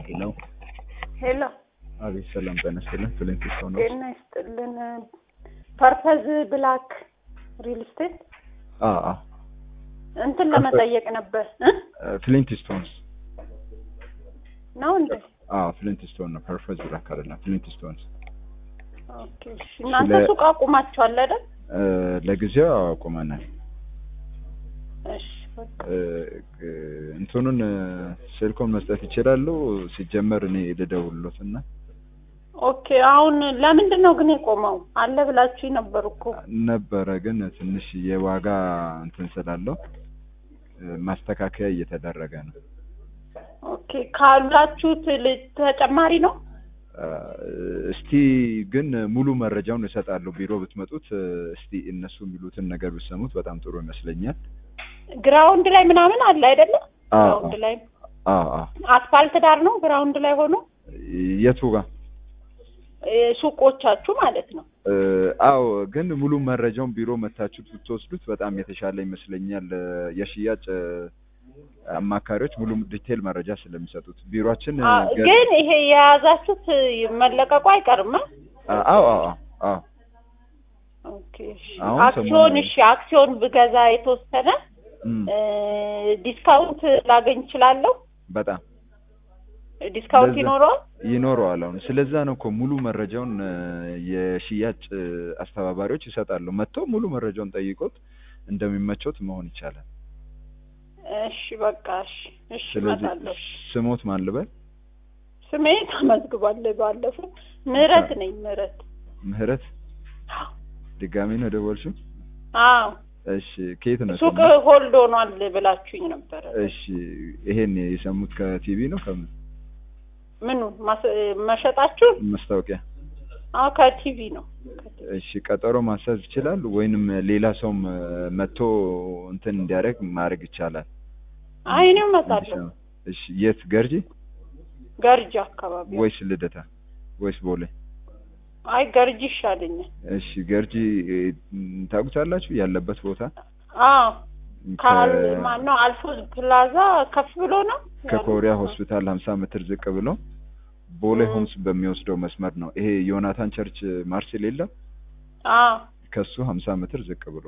ሄሎ ሄሎ አቤት፣ ሰላም ጤና ይስጥልን። ፍሊንት ስቶን ነው? ጤና ይስጥልን። ፐርፐዝ ብላክ ሪል ስቴት አ አ እንትን ለመጠየቅ ነበር እ ፍሊንት ስቶንስ ነው እንዴ? አ ፍሊንት ስቶን ነው። ፐርፐዝ ብላክ አይደለም፣ ፍሊንት ስቶንስ። ኦኬ እሺ። እናንተ ስለ- ሱቅ አቁማችኋል አይደል? እ ለጊዜው አቁመናል። እሺ በቃ እ እ እንትኑን እ ስልኩን መስጠት ይችላሉ። ሲጀመር እኔ ልደውልሎት እና ኦኬ። አሁን ለምንድን ነው ግን የቆመው? አለ ብላችሁ ነበር እኮ። ነበረ ግን ትንሽ የዋጋ እንትን ስላለው እ ማስተካከያ እየተደረገ ነው። ኦኬ ካላችሁት ል- ተጨማሪ ነው? እ እስቲ ግን ሙሉ መረጃውን እሰጣለሁ። ቢሮ ብትመጡት እ እስቲ እነሱ የሚሉትን ነገር ብትሰሙት በጣም ጥሩ ይመስለኛል። ግራውንድ ላይ ምናምን አለ አይደለም? አ ግራውንድ ላይ አ አ አስፋልት ዳር ነው ግራውንድ ላይ ሆኖ የቱ ጋር እ ሱቆቻችሁ ማለት ነው። እ አዎ ግን ሙሉ መረጃውን ቢሮ መታችሁ ብትወስዱት በጣም የተሻለ ይመስለኛል። እ የሽያጭ እ አማካሪዎች ሙሉ ዲቴል መረጃ ስለሚሰጡት ቢሮአችን እ አ- ገ- ግን ይሄ የያዛችሁት መለቀቁ አይቀርም አ? አ- አዎ አዎ አዎ ኦኬ እሺ። አሁን አክሲዮን ሰሞኑን- እሺ፣ አክሲዮን ብገዛ የተወሰነ እም፣ እ ዲስካውንት ላገኝ እችላለሁ? በጣም ዲስካውንት ለዛ- ይኖረዋል? ይኖረዋል። አሁን ስለዛ ነው እኮ ሙሉ መረጃውን እ የሽያጭ እ አስተባባሪዎች ይሰጣሉ። መጥተው ሙሉ መረጃውን ጠይቆት እንደሚመቾት መሆን ይቻላል። እሺ በቃ እሺ፣ እሺ ስለዚህ እመጣለሁ። ስሞት ማን ልበል? ስሜ ተመዝግቧል። ባለፈው ምህረት ነኝ ምህረት። ምህረት ድጋሚ ነው ደወልሽው? አዎ እሺ ከየት ነው ሱቅ የሰሙት? ሆልድ ሆኗል ብላችሁኝ ነበረ። እሺ ይሄን የሰሙት ከቲቪ ነው ከምን ምኑ ማስ- መሸጣችሁ? ማስታወቂያ? አዎ ከቲቪ ነው። ከቲቪ። እሺ ቀጠሮ ማስያዝ ይችላሉ ወይንም ሌላ ሰውም እ መጥቶ እንትን እንዲያደርግ ማድረግ ይቻላል። አይ እኔ እመጣለሁ። እሺ የት ገርጂ ገርጂ አካባቢ። ወይስ ልደታ ወይስ ቦሌ? አይ ገርጂ ይሻለኛል። እሺ ገርጂ እ ታውቁታላችሁ ያለበት ቦታ አዎ ካል ከ- ማነው አልፎ ፕላዛ ከፍ ብሎ ነው ከኮሪያ ሆስፒታል 50 ሜትር ዝቅ ብሎ ቦሌ ም። ሆምስ በሚወስደው መስመር ነው። ይሄ ዮናታን ቸርች ማርሴል የለም አዎ ከሱ 50 ሜትር ዝቅ ብሎ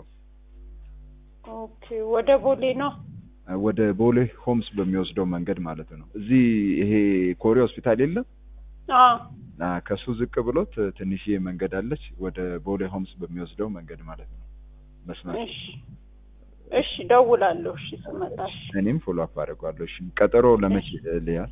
ኦኬ ወደ ቦሌ ነው ወደ ቦሌ ሆምስ በሚወስደው መንገድ ማለት ነው። እዚህ ይሄ ኮሪያ ሆስፒታል የለም አዎ አ ከሱ ዝቅ ብሎት ትንሽዬ መንገድ አለች ወደ ቦሌ ሆምስ በሚወስደው መንገድ ማለት ነው መስመር። እሺ እሺ ደውላለሁ እሺ ስመጣ እሺ እኔም ፎሎ አፕ አደርገዋለሁ። እሺ ቀጠሮ ለመቼ ልያል?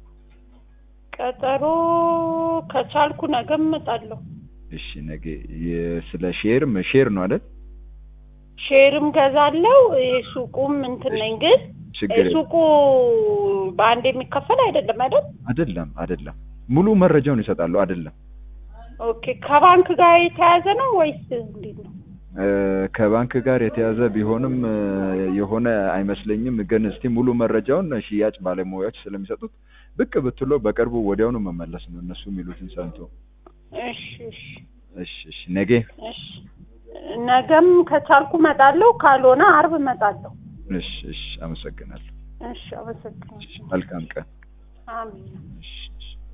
ቀጠሮ ከቻልኩ ነገ እመጣለሁ እሺ ነገ የ- ስለ ሼርም ሼር ነው አይደል? ሼርም ገዛለሁ ሱቁም እንትን ነኝ ግን ችግር የለም። ሱቁ በአንድ የሚከፈል አይደለም አይደል አይደለም አይደለም ሙሉ መረጃውን ይሰጣሉ። አይደለም ኦኬ ከባንክ ጋር የተያያዘ ነው ወይስ እንዴት ነው እ ከባንክ ጋር የተያዘ ቢሆንም እ የሆነ አይመስለኝም። ግን እስቲ ሙሉ መረጃውን ሽያጭ ባለሙያዎች ስለሚሰጡት ብቅ ብትሎ በቅርቡ ወዲያውኑ መመለስ ነው እነሱ የሚሉትን ሰምቶ። እሺ እሺ እሺ እሺ ነገ እሺ ነገም ከቻልኩ እመጣለሁ ካልሆነ አርብ እመጣለሁ እሺ እሺ አመሰግናለሁ። እሺ አመሰግናለሁ መልካም ቀን። አሜን እሺ እሺ